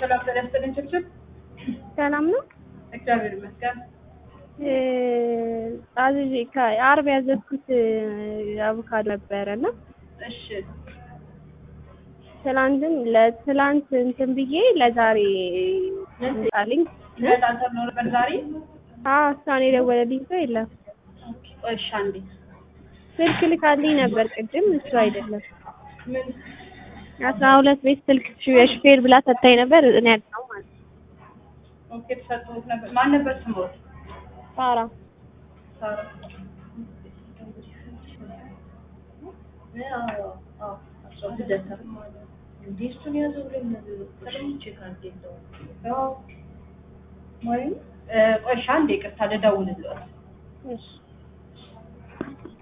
ሰላም ጤና ይስጥልኝ ችብችብ። ሰላም ነው። እግዚአብሔር ይመስገን። አዝዤ ከአርብ ያዘዝኩት አቮካዶ ነበረ እና እሺ ትላንትም ለትላንት እንትን ብዬ ለዛሬ ጣልኝ። በጣም ተብሎ ነበር ዛሬ። አዎ እሷን የደወለልኝ ሰው የለም። ቆይ እሺ አንዴ ስልክ ልካልኝ ነበር ቅድም፣ እሱ አይደለም ምን አስራ ሁለት ቤት ስልክ ሹፌር ብላ ሰታኝ ነበር። እኔ ያለው ማለት ነው። ኦኬ ተሰጥቶት ነበር። ማን ነበር ስሞት? ሳራ ሳራ ቆይ እሺ አንዴ ይቅርታ ልደውልልዎት። እሺ